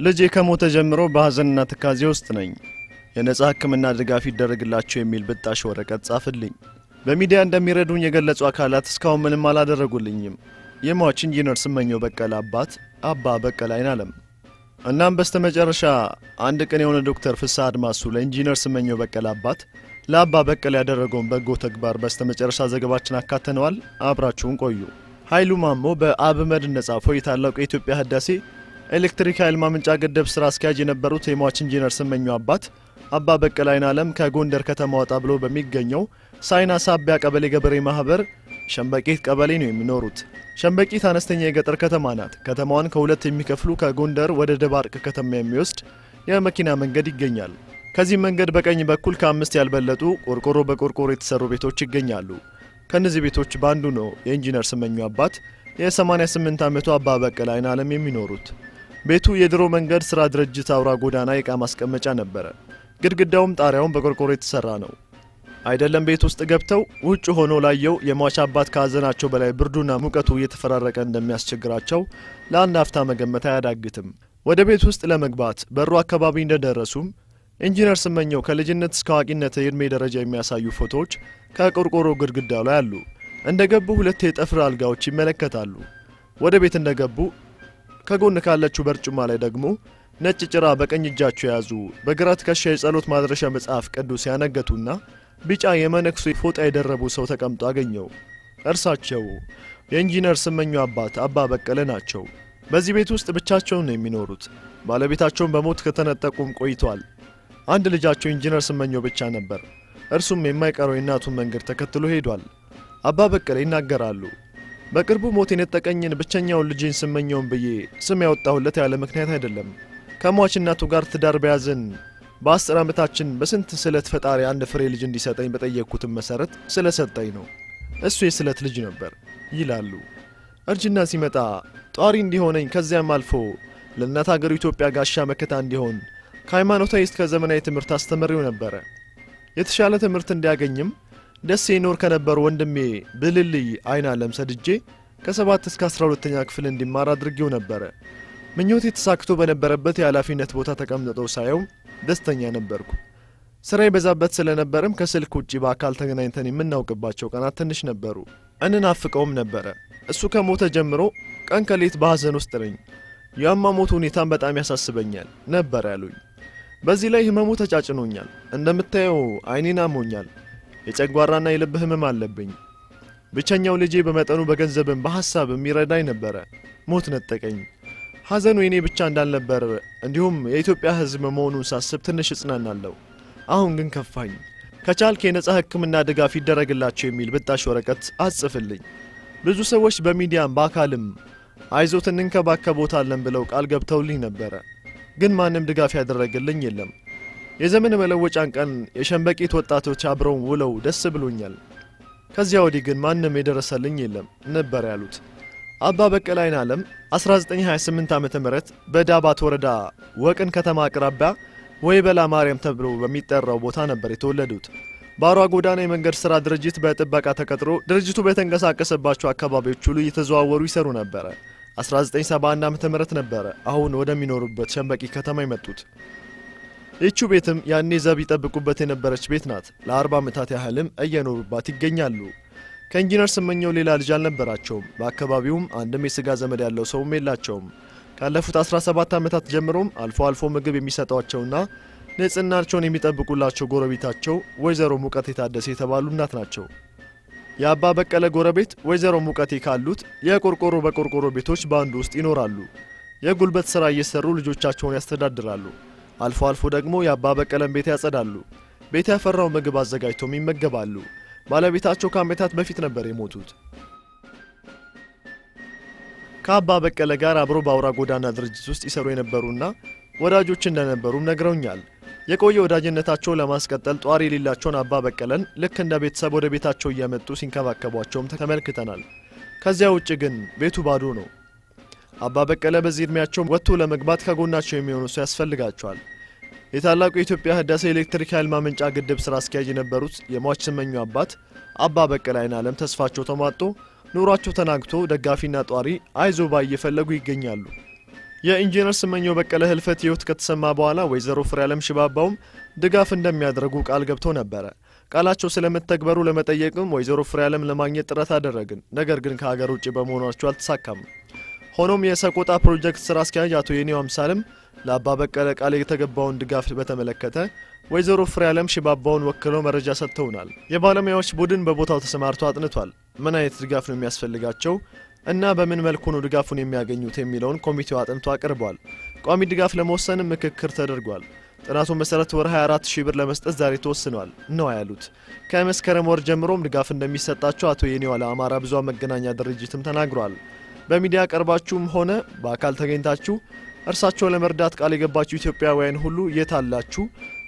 ልጄ ከሞተ ጀምሮ በሐዘንና ትካዜ ውስጥ ነኝ። የነጻ ሕክምና ድጋፍ ይደረግላቸው የሚል ብጣሽ ወረቀት ጻፍልኝ። በሚዲያ እንደሚረዱኝ የገለጹ አካላት እስካሁን ምንም አላደረጉልኝም። የሟች ኢንጂነር ስመኘው በቀለ አባት አባ በቀለ አይናለም። እናም በስተመጨረሻ አንድ ቀን የሆነ ዶክተር ፍስሐ አድማሱ ለኢንጂነር ስመኘው በቀለ አባት ለአባ በቀለ ያደረገውን በጎ ተግባር በስተመጨረሻ ዘገባችን አካተነዋል። አብራችሁን ቆዩ። ኃይሉ ማሞ በአብመድ እንደጻፈው የታላቁ የኢትዮጵያ ህዳሴ ኤሌክትሪክ ኃይል ማመንጫ ግድብ ስራ አስኪያጅ የነበሩት የሟች ኢንጂነር ስመኘው አባት አባ በቀለ አይናለም ከጎንደር ከተማ ወጣ ብሎ በሚገኘው ሳይና ሳቢያ ቀበሌ ገበሬ ማህበር ሸምበቂት ቀበሌ ነው የሚኖሩት። ሸምበቂት አነስተኛ የገጠር ከተማ ናት። ከተማዋን ከሁለት የሚከፍሉ ከጎንደር ወደ ደባርቅ ከተማ የሚወስድ የመኪና መንገድ ይገኛል። ከዚህ መንገድ በቀኝ በኩል ከአምስት ያልበለጡ ቆርቆሮ በቆርቆሮ የተሰሩ ቤቶች ይገኛሉ። ከእነዚህ ቤቶች በአንዱ ነው የኢንጂነር ስመኘው አባት የ88 ዓመቱ አባ በቀለ አይናለም የሚኖሩት። ቤቱ የድሮ መንገድ ሥራ ድርጅት አውራ ጎዳና የዕቃ ማስቀመጫ ነበረ። ግድግዳውም ጣሪያውን በቆርቆሮ የተሠራ ነው። አይደለም ቤት ውስጥ ገብተው ውጭ ሆኖ ላየው የሟች አባት ከሐዘናቸው በላይ ብርዱና ሙቀቱ እየተፈራረቀ እንደሚያስቸግራቸው ለአንድ አፍታ መገመት አያዳግትም። ወደ ቤት ውስጥ ለመግባት በሩ አካባቢ እንደደረሱም ኢንጂነር ስመኘው ከልጅነት እስከ አዋቂነት የዕድሜ ደረጃ የሚያሳዩ ፎቶዎች ከቆርቆሮ ግድግዳው ላይ አሉ። እንደ ገቡ ሁለት የጠፍር አልጋዎች ይመለከታሉ። ወደ ቤት እንደ ገቡ ከጎን ካለችው በርጩማ ላይ ደግሞ ነጭ ጭራ በቀኝ እጃቸው የያዙ በግራ ትከሻ የጸሎት ማድረሻ መጽሐፍ ቅዱስ ያነገቱና ቢጫ የመነኩሴ ፎጣ የደረቡ ሰው ተቀምጦ አገኘው። እርሳቸው የኢንጂነር ስመኘው አባት አባ በቀለ ናቸው። በዚህ ቤት ውስጥ ብቻቸውን ነው የሚኖሩት። ባለቤታቸውን በሞት ከተነጠቁም ቆይቷል። አንድ ልጃቸው ኢንጂነር ስመኘው ብቻ ነበር። እርሱም የማይቀረው የእናቱን መንገድ ተከትሎ ሄዷል። አባ በቀለ ይናገራሉ። በቅርቡ ሞት የነጠቀኝን ብቸኛውን ልጄን ስመኘውን ብዬ ስም ያወጣሁለት ያለ ምክንያት አይደለም። ከሟች እናቱ ጋር ትዳር በያዝን በአስር ዓመታችን በስንት ስለት ፈጣሪ አንድ ፍሬ ልጅ እንዲሰጠኝ በጠየቅኩትም መሠረት ስለሰጠኝ ነው። እሱ የስለት ልጅ ነበር ይላሉ። እርጅና ሲመጣ ጧሪ እንዲሆነኝ ከዚያም አልፎ ለእናት አገሩ ኢትዮጵያ ጋሻ መከታ እንዲሆን ከሃይማኖታዊ እስከ ዘመናዊ ትምህርት አስተምሬው ነበረ። የተሻለ ትምህርት እንዲያገኝም ደሴ ይኖር ከነበሩ ወንድሜ ብልልይ አይናለም ሰድጄ ከሰባት እስከ አስራ ሁለተኛ ክፍል እንዲማር አድርጌው ነበረ። ምኞቴ ተሳክቶ በነበረበት የኃላፊነት ቦታ ተቀምጠው ሳየው ደስተኛ ነበርኩ። ስራ የበዛበት ስለነበርም ከስልክ ውጪ በአካል ተገናኝተን የምናውቅባቸው ቀናት ትንሽ ነበሩ። እንናፍቀውም ነበረ። እሱ ከሞተ ጀምሮ ቀን ከሌት በሐዘን ውስጥ ነኝ። የአሟሟቱ ሁኔታም በጣም ያሳስበኛል ነበር ያሉኝ። በዚህ ላይ ህመሙ ተጫጭኖኛል። እንደምታየው አይኔን አሞኛል። የጨጓራና የልብ ህመም አለብኝ። ብቸኛው ልጄ በመጠኑ በገንዘብም በሐሳብም ይረዳኝ ነበረ። ሞት ነጠቀኝ። ሐዘኑ የኔ ብቻ እንዳልነበር እንዲሁም የኢትዮጵያ ሕዝብ መሆኑን ሳስብ ትንሽ እጽናናለሁ። አሁን ግን ከፋኝ። ከቻልክ የነጻ ሕክምና ድጋፍ ይደረግላቸው የሚል ብጣሽ ወረቀት አጽፍልኝ። ብዙ ሰዎች በሚዲያም በአካልም አይዞት እንንከባከቦታለን ብለው ቃል ገብተውልኝ ነበረ። ግን ማንም ድጋፍ ያደረግልኝ የለም። የዘመን መለወጫን ቀን የሸምበቂት ወጣቶች አብረው ውለው ደስ ብሎኛል። ከዚያ ወዲህ ግን ማንም የደረሰልኝ የለም ነበር ያሉት አባ በቀለ አይናለም 1928 ዓመተ ምህረት በዳባት ወረዳ ወቅን ከተማ አቅራቢያ ወይበላ ማርያም ተብሎ በሚጠራው ቦታ ነበር የተወለዱት። በአሯ ጎዳና የመንገድ ሥራ ድርጅት በጥበቃ ተቀጥሮ ድርጅቱ በተንቀሳቀሰባቸው አካባቢዎች ሁሉ እየተዘዋወሩ ይሰሩ ነበረ። 1971 ዓመተ ምህረት ነበረ አሁን ወደሚኖሩበት ሸምበቂ ከተማ የመጡት። ይቺ ቤትም ያኔ ዘብ ይጠብቁበት የነበረች ቤት ናት። ለ40 ዓመታት ያህልም እየኖሩባት ይገኛሉ። ከኢንጂነር ስመኘው ሌላ ልጅ አልነበራቸውም። በአካባቢውም አንድም የሥጋ ዘመድ ያለው ሰውም የላቸውም። ካለፉት 17 ዓመታት ጀምሮም አልፎ አልፎ ምግብ የሚሰጧቸውና ንጽህናቸውን የሚጠብቁላቸው ጎረቤታቸው ወይዘሮ ሙቀቴ ታደሰ የተባሉ እናት ናቸው። የአባ በቀለ ጎረቤት ወይዘሮ ሙቀቴ ካሉት የቆርቆሮ በቆርቆሮ ቤቶች በአንዱ ውስጥ ይኖራሉ። የጉልበት ሥራ እየሰሩ ልጆቻቸውን ያስተዳድራሉ። አልፎ አልፎ ደግሞ የአባ በቀለን ቤት ያጸዳሉ። ቤት ያፈራው ምግብ አዘጋጅቶም ይመገባሉ። ባለቤታቸው ከዓመታት በፊት ነበር የሞቱት። ከአባ በቀለ ጋር አብሮ በአውራ ጎዳና ድርጅት ውስጥ ይሰሩ የነበሩና ወዳጆች እንደነበሩም ነግረውኛል። የቆየ ወዳጅነታቸውን ለማስቀጠል ጧሪ የሌላቸውን አባ በቀለን ልክ እንደ ቤተሰብ ወደ ቤታቸው እያመጡ ሲንከባከቧቸውም ተመልክተናል። ከዚያ ውጭ ግን ቤቱ ባዶ ነው። አባ በቀለ በዚህ ዕድሜያቸው ወጥቶ ለመግባት ከጎናቸው የሚሆኑ ሰው ያስፈልጋቸዋል። የታላቁ የኢትዮጵያ ህዳሴ ኤሌክትሪክ ኃይል ማመንጫ ግድብ ስራ አስኪያጅ የነበሩት የሟች ስመኙ አባት አባ በቀለ አይናለም ተስፋቸው ተሟጦ ኑሯቸው ተናግቶ ደጋፊና ጧሪ አይዞ ባይ እየፈለጉ ይገኛሉ። የኢንጂነር ስመኘው በቀለ ህልፈት ህይወት ከተሰማ በኋላ ወይዘሮ ፍሬያለም ሽባባውም ድጋፍ እንደሚያደርጉ ቃል ገብተው ነበረ። ቃላቸው ስለመተግበሩ ለመጠየቅም ወይዘሮ ፍሬያለም ለማግኘት ጥረት አደረግን። ነገር ግን ከሀገር ውጭ በመሆናቸው አልተሳካም። ሆኖም የሰቆጣ ፕሮጀክት ስራ አስኪያጅ አቶ የኔው አምሳልም ለአባ በቀለ ቃል የተገባውን ድጋፍ በተመለከተ ወይዘሮ ፍሬያለም ሽባባውን ወክለው መረጃ ሰጥተውናል። የባለሙያዎች ቡድን በቦታው ተሰማርቶ አጥንቷል። ምን አይነት ድጋፍ ነው የሚያስፈልጋቸው እና በምን መልኩ ነው ድጋፉን የሚያገኙት የሚለውን ኮሚቴው አጥንቶ አቅርቧል። ቋሚ ድጋፍ ለመወሰንም ምክክር ተደርጓል። ጥናቱ መሰረት ወር 24 ሺህ ብር ለመስጠት ዛሬ ተወስኗል ነው ያሉት። ከመስከረም ወር ጀምሮም ድጋፍ እንደሚሰጣቸው አቶ የኔዋ ለአማራ ብዙኃን መገናኛ ድርጅትም ተናግሯል። በሚዲያ ቀርባችሁም ሆነ በአካል ተገኝታችሁ እርሳቸው ለመርዳት ቃል የገባችሁ ኢትዮጵያውያን ሁሉ የት አላችሁ?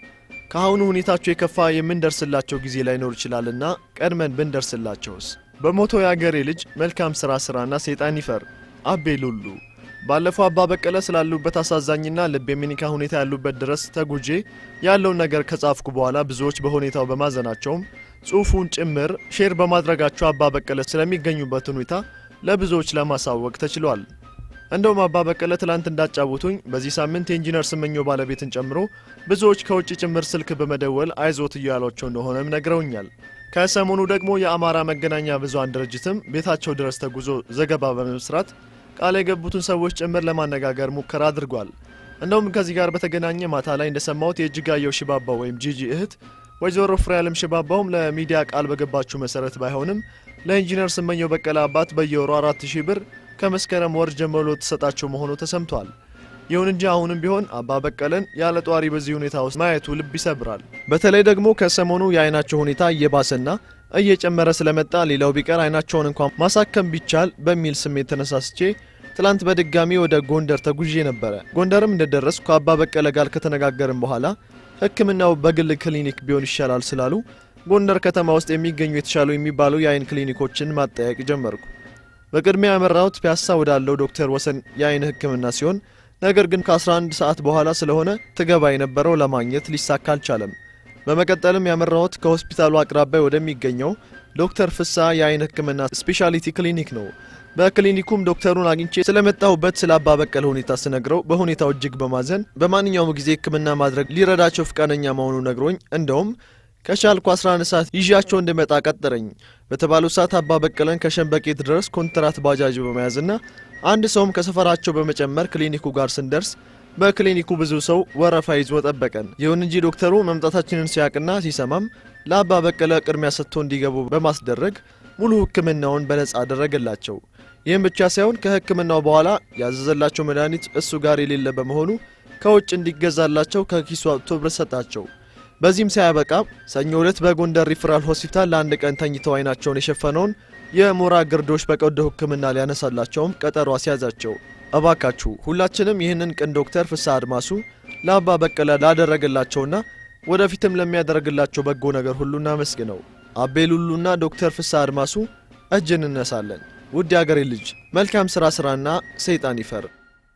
ከአሁኑ ሁኔታቸው የከፋ የምንደርስላቸው ጊዜ ላይኖር ይችላልና ቀድመን ብንደርስላቸውስ? በሞቶ የአገሬ ልጅ መልካም ስራ ስራና ሰይጣን ይፈር። አቤ ሉሉ ባለፈው አባ በቀለ ስላሉበት አሳዛኝና ልብ የሚነካ ሁኔታ ያሉበት ድረስ ተጉጄ ያለውን ነገር ከጻፍኩ በኋላ ብዙዎች በሁኔታው በማዘናቸውም ጽሑፉን ጭምር ሼር በማድረጋቸው አባ በቀለ ስለሚገኙበት ሁኔታ ለብዙዎች ለማሳወቅ ተችሏል። እንደውም አባ በቀለ ትላንት እንዳጫወቱኝ በዚህ ሳምንት የኢንጂነር ስመኘው ባለቤትን ጨምሮ ብዙዎች ከውጭ ጭምር ስልክ በመደወል አይዞት እያሏቸው እንደሆነም ነግረውኛል። ከሰሞኑ ደግሞ የአማራ መገናኛ ብዙኃን ድርጅትም ቤታቸው ድረስ ተጉዞ ዘገባ በመስራት ቃል የገቡትን ሰዎች ጭምር ለማነጋገር ሙከራ አድርጓል። እንደውም ከዚህ ጋር በተገናኘ ማታ ላይ እንደሰማሁት የእጅጋየሁ ሽባባው ወይም ጂጂ እህት ወይዘሮ ፍሬያለም ሽባባውም ለሚዲያ ቃል በገባችሁ መሰረት ባይሆንም ለኢንጂነር ስመኘው በቀለ አባት በየወሩ አራት ሺህ ብር ከመስከረም ወር ጀምሮ ተሰጣቸው መሆኑ ተሰምቷል። ይሁን እንጂ አሁንም ቢሆን አባ በቀለን ያለ ጧሪ በዚህ ሁኔታ ውስጥ ማየቱ ልብ ይሰብራል። በተለይ ደግሞ ከሰሞኑ የአይናቸው ሁኔታ እየባሰና እየጨመረ ስለመጣ ሌላው ቢቀር አይናቸውን እንኳን ማሳከም ቢቻል በሚል ስሜት ተነሳስቼ ትላንት በድጋሚ ወደ ጎንደር ተጉዤ ነበረ። ጎንደርም እንደደረስኩ ከአባ በቀለ ጋር ከተነጋገርን በኋላ ሕክምናው በግል ክሊኒክ ቢሆን ይሻላል ስላሉ ጎንደር ከተማ ውስጥ የሚገኙ የተሻሉ የሚባሉ የአይን ክሊኒኮችን ማጠያየቅ ጀመርኩ። በቅድሚያ ያመራሁት ፒያሳ ወዳለው ዶክተር ወሰን የአይን ሕክምና ሲሆን ነገር ግን ከ11 ሰዓት በኋላ ስለሆነ ትገባ የነበረው ለማግኘት ሊሳካ አልቻለም። በመቀጠልም ያመራሁት ከሆስፒታሉ አቅራቢያ ወደሚገኘው ዶክተር ፍሳ የአይን ሕክምና ስፔሻሊቲ ክሊኒክ ነው። በክሊኒኩም ዶክተሩን አግኝቼ ስለመጣሁበት ስለ አባ በቀለ ሁኔታ ስነግረው በሁኔታው እጅግ በማዘን በማንኛውም ጊዜ ሕክምና ማድረግ ሊረዳቸው ፍቃደኛ መሆኑ ነግሮኝ እንደውም ከቻልኩ 11 ሰዓት ይዣቸው እንድመጣ ቀጠረኝ። በተባለው ሰዓት አባ በቀለን ከሸንበቄት ድረስ ኮንትራት ባጃጅ በመያዝና አንድ ሰውም ከሰፈራቸው በመጨመር ክሊኒኩ ጋር ስንደርስ በክሊኒኩ ብዙ ሰው ወረፋ ይዞ ጠበቀን። ይሁን እንጂ ዶክተሩ መምጣታችንን ሲያቅና ሲሰማም ለአባ በቀለ ቅድሚያ ሰጥቶ እንዲገቡ በማስደረግ ሙሉ ሕክምናውን በነጻ አደረገላቸው። ይህም ብቻ ሳይሆን ከሕክምናው በኋላ ያዘዘላቸው መድኃኒት እሱ ጋር የሌለ በመሆኑ ከውጭ እንዲገዛላቸው ከኪሱ አውጥቶ ብር ሰጣቸው። በዚህም ሳያበቃ ሰኞ ዕለት በጎንደር ሪፈራል ሆስፒታል ለአንድ ቀን ተኝተው አይናቸውን የሸፈነውን የሞራ ግርዶሽ በቀዶ ሕክምና ሊያነሳላቸውም ቀጠሮ አስያዛቸው። እባካችሁ ሁላችንም ይህንን ቅን ዶክተር ፍስሐ አድማሱ ለአባ በቀለ ላደረገላቸውና ወደፊትም ለሚያደርግላቸው በጎ ነገር ሁሉ እናመስግነው። አቤ ሉሉና ዶክተር ፍስሐ አድማሱ እጅ እንነሳለን። ውድ የአገሬ ልጅ መልካም ሥራ ሥራና ሰይጣን ይፈር።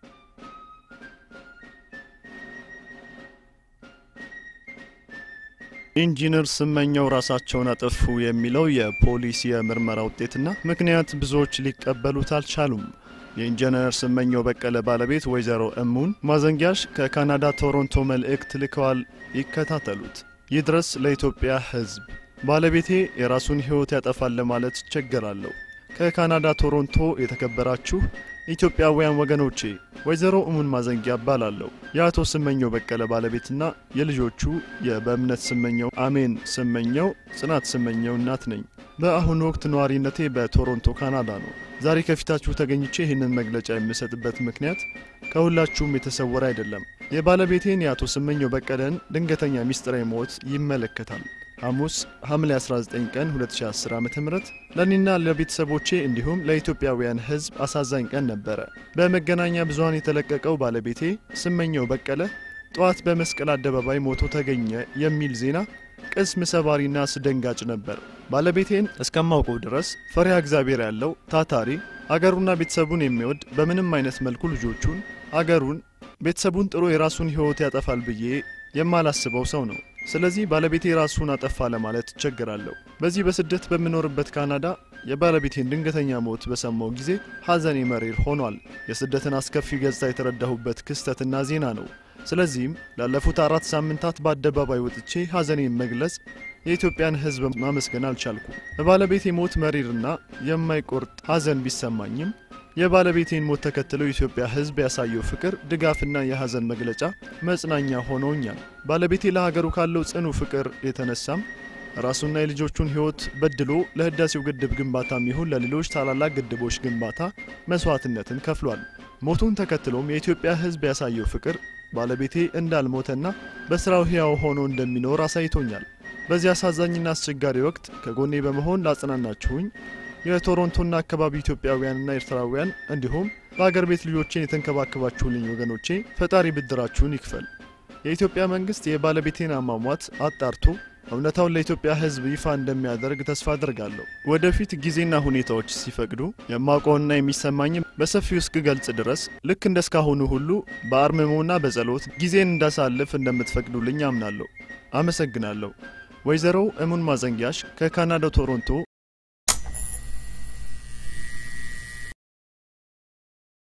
ኢንጂነር ስመኘው ራሳቸውን አጠፉ የሚለው የፖሊስ የምርመራ ውጤትና ምክንያት ብዙዎች ሊቀበሉት አልቻሉም። የኢንጂነር ስመኘው በቀለ ባለቤት ወይዘሮ እሙን ማዘንጊያሽ ከካናዳ ቶሮንቶ መልእክት ልከዋል። ይከታተሉት። ይድረስ ለኢትዮጵያ ሕዝብ። ባለቤቴ የራሱን ሕይወት ያጠፋል ለማለት እቸገራለሁ። ከካናዳ ቶሮንቶ የተከበራችሁ ኢትዮጵያውያን ወገኖቼ ወይዘሮ እሙን ማዘንጊያ እባላለሁ። የአቶ ስመኘው በቀለ ባለቤትና የልጆቹ የበእምነት ስመኘው፣ አሜን ስመኘው፣ ጽናት ስመኘው እናት ነኝ። በአሁኑ ወቅት ነዋሪነቴ በቶሮንቶ ካናዳ ነው። ዛሬ ከፊታችሁ ተገኝቼ ይህንን መግለጫ የምሰጥበት ምክንያት ከሁላችሁም የተሰወረ አይደለም። የባለቤቴን የአቶ ስመኘው በቀለን ድንገተኛ ሚስጥራዊ ሞት ይመለከታል። ሐሙስ ሐምሌ 19 ቀን 2010 ዓ ም ለእኔና ለቤተሰቦቼ እንዲሁም ለኢትዮጵያውያን ሕዝብ አሳዛኝ ቀን ነበረ። በመገናኛ ብዙኃን የተለቀቀው ባለቤቴ ስመኘው በቀለ ጠዋት በመስቀል አደባባይ ሞቶ ተገኘ የሚል ዜና ቅስም ሰባሪና አስደንጋጭ ነበር። ባለቤቴን እስከማውቀው ድረስ ፈሪሃ እግዚአብሔር ያለው ታታሪ፣ አገሩና ቤተሰቡን የሚወድ በምንም አይነት መልኩ ልጆቹን፣ አገሩን፣ ቤተሰቡን ጥሎ የራሱን ሕይወት ያጠፋል ብዬ የማላስበው ሰው ነው። ስለዚህ ባለቤቴ ራሱን አጠፋ ለማለት እቸግራለሁ። በዚህ በስደት በምኖርበት ካናዳ የባለቤቴን ድንገተኛ ሞት በሰማው ጊዜ ሐዘኔ መሪር ሆኗል። የስደትን አስከፊ ገጽታ የተረዳሁበት ክስተትና ዜና ነው። ስለዚህም ላለፉት አራት ሳምንታት በአደባባይ ወጥቼ ሐዘኔን መግለጽ፣ የኢትዮጵያን ሕዝብ ማመስገን አልቻልኩ። በባለቤቴ ሞት መሪርና የማይቆርጥ ሐዘን ቢሰማኝም የባለቤቴን ሞት ተከትሎ የኢትዮጵያ ሕዝብ ያሳየው ፍቅር፣ ድጋፍና የሐዘን መግለጫ መጽናኛ ሆነውኛል። ባለቤቴ ለሀገሩ ካለው ጽኑ ፍቅር የተነሳም ራሱና የልጆቹን ሕይወት በድሎ ለህዳሴው ግድብ ግንባታም ይሁን ለሌሎች ታላላቅ ግድቦች ግንባታ መስዋዕትነትን ከፍሏል። ሞቱን ተከትሎም የኢትዮጵያ ሕዝብ ያሳየው ፍቅር ባለቤቴ እንዳልሞተና በስራው ሕያው ሆኖ እንደሚኖር አሳይቶኛል። በዚህ አሳዛኝና አስቸጋሪ ወቅት ከጎኔ በመሆን ላጽናናችሁኝ የቶሮንቶና አካባቢ ኢትዮጵያውያንና ኤርትራውያን እንዲሁም በአገር ቤት ልጆቼን የተንከባከባችሁልኝ ወገኖቼ ፈጣሪ ብድራችሁን ይክፈል። የኢትዮጵያ መንግስት የባለቤቴን አሟሟት አጣርቶ እውነታውን ለኢትዮጵያ ሕዝብ ይፋ እንደሚያደርግ ተስፋ አድርጋለሁ። ወደፊት ጊዜና ሁኔታዎች ሲፈቅዱ የማውቀውና የሚሰማኝም በሰፊው እስክገልጽ ድረስ ልክ እንደ እስካሁኑ ሁሉ በአርምሞና በጸሎት ጊዜን እንዳሳልፍ እንደምትፈቅዱልኝ አምናለሁ። አመሰግናለሁ። ወይዘሮ እሙን ማዘንጊያሽ ከካናዳ ቶሮንቶ